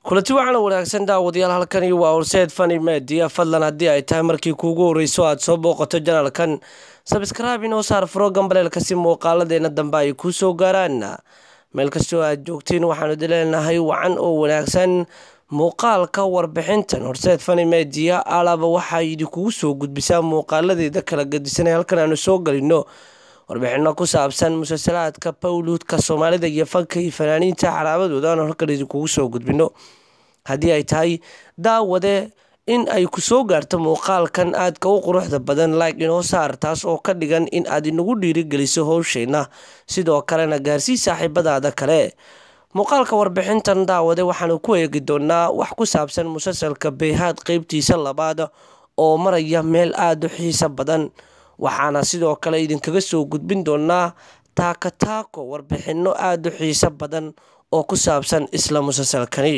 kulanti waxaana wanaagsan daawadayaal halkani waa horseed fani media fadlan haddii ay tahay markii kuugu horreyso aad soo booqato janalkan sabskraibe inoo saar furo gambaleelka si muuqaaladeena dambe ay kuu soo gaaraan meel kastoo aad joogtiin waxaanu dileenahay wacan oo wanaagsan muuqaalka warbixintan horseed fani media alaba waxaa idinkugu soo gudbisaa muuqaaladeeda kala gadisanay halkan aanu soo galino warbixino ku saabsan musalsalaadka bawluudka soomaalida iyo fanka iyo fanaaniinta xaraabadooda aanu halkan idinkugu soo gudbino haddii ay tahay daawade in ay ku soo gaarto muuqaalkan aadka u quruxda badan like inoo saar taas oo ka dhigan in aad inagu dhiirigeliso howsheenna sidoo kalena gaarsii saaxiibadaada kale muuqaalka warbixintan daawade waxaanu ku eegi doonaa wax ku saabsan musalsalka beyhaad qeybtiisa labaad oo maraya meel aada u xiiso badan waxaana sidoo kale idinkaga soo gudbin doonaa taaka taako warbixino aada u xiiso badan oo ku saabsan isla musalsalkani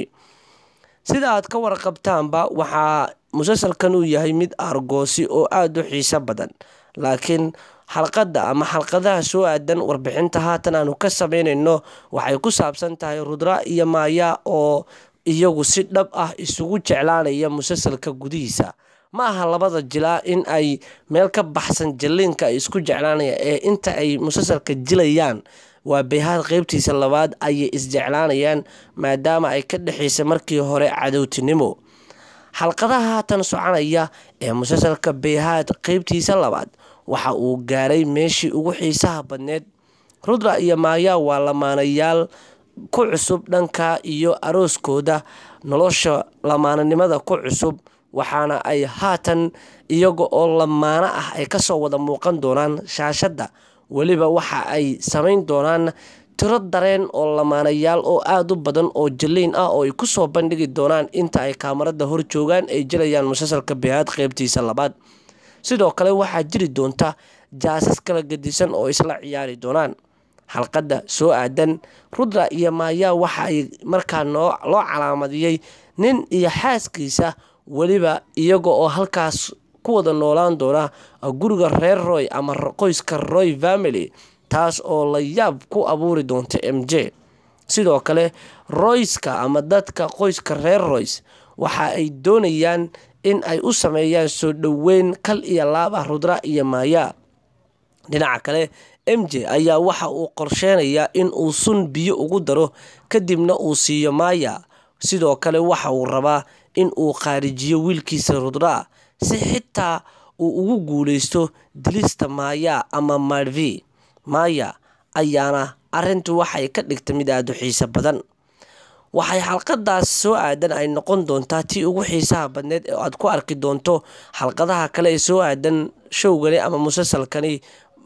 sida aad ka warqabtaanba waxaa musalsalkan uu yahay mid aargoosi oo aada u xiiso badan laakiin xalqadda ama xalqadaha soo aadan warbixinta haatan aanu ka sameynayno waxay ku saabsan tahay rudra iyo maaya oo iyagu si dhab ah isugu jeclaanaya musalsalka gudihiisa ma aha labada jilaa in ay meel ka baxsan jaliinka ay isku jeclaanayaan ee inta ay musalsalka jilayaan waa beyhaad qeybtiisa labaad ayay isjeclaanayaan maadaama ay ka dhexaysa markii hore cadowtinimo xalqadaha haatan soconaya ee musalsalka beyhaad qeybtiisa labaad waxa uu gaaray meeshii ugu xiisaha badneed rudra iyo maaya waa lamaanayaal ku cusub dhanka iyo arooskooda nolosha lamaananimada ku cusub waxaana ay haatan iyaga oo lamaano ah ay kasoo wada muuqan doonaan shaashadda weliba waxa ay samayn doonaan tiro dareen oo lamaanayaal oo aada u badan oo jaliin ah oo ay kusoo bandhigi doonaan inta ay kaamarada hor joogaan ay jilayaan musalsalka behaad qeybtiisa labaad sidoo kale waxaa jiri doonta jaasas kala gadisan oo isla ciyaari doonaan xalqadda soo aadan rudra iyo maaya waxa ay markaa loo calaamadiyey nin iyo xaaskiisa weliba iyaga oo halkaas ku wada noolaan doona guriga reer roy ama qoyska roy family taas oo la yaab ku abuuri doonta m j sidoo kale royska ama dadka qoyska reer roys waxa ay doonayaan in ay u sameeyaan soo dhoweyn kal iyo laab ah rudra iyo maaya dhinaca kale m j ayaa waxa uu qorsheynayaa in uu sun biyo ugu daro kadibna uu siiyo maaya sidoo kale waxa uu rabaa in uu qaarijiyo wiilkiisa rudra si xitaa uu ugu guuleysto dilista maaya ama marvi maaya ayaana arintu waxay ka dhigtay mid aada u xiiso badan waxay xalqadaas soo aadan ay noqon doontaa tii ugu xiisaha badneed ee aad ku arki doonto xalqadaha kale ee soo aadan showgani ama musalsalkani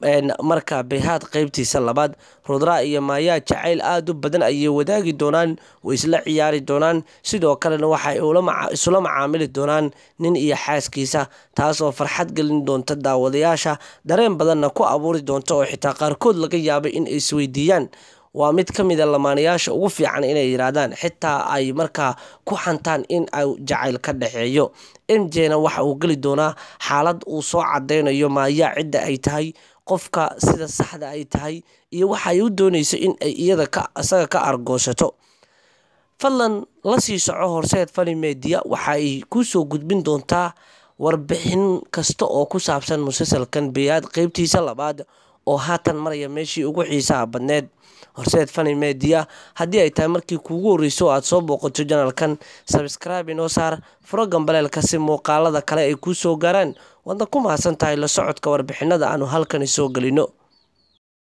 marka beyhaad qeybtiisa labaad rudra iyo maayaa jacayl aada u badan ayay wadaagi doonaan way isla ciyaari doonaan sidoo kalena waxay isula macaamili doonaan nin iyo xaaskiisa taasoo farxad gelin doonta daawadayaasha dareen badanna ku abuuri doonta oo xitaa qaarkood laga yaabay in ay isweydiiyaan waa mid ka mida lamaanayaasha ugu fiican inay yiraahdaan xitaa ay markaa ku xantaan in ay jacayl ka dhexeeyo m jna waxa uu geli doonaa xaalad uu soo cadeynayo maayaa cidda ay tahay qofka sida saxda ay tahay iyo waxa ay u doonayso in ay iyada isaga ka argoosato fadlan la sii soco horseed fani media waxa ay kuu soo gudbin doontaa warbixin kasta oo ku saabsan musalsalkan beyaad qeybtiisa labaad oo haatan maraya meeshii ugu xiisaha badneed horseed fani media haddii ay tahay markii kuugu horreyso aad soo booqato janalkan sabskraibe inoo saar furo gambaleelka si muuqaalada kale ay kuu soo gaaraan waadna ku mahadsan tahay la socodka warbixinada aanu halkani soo gelino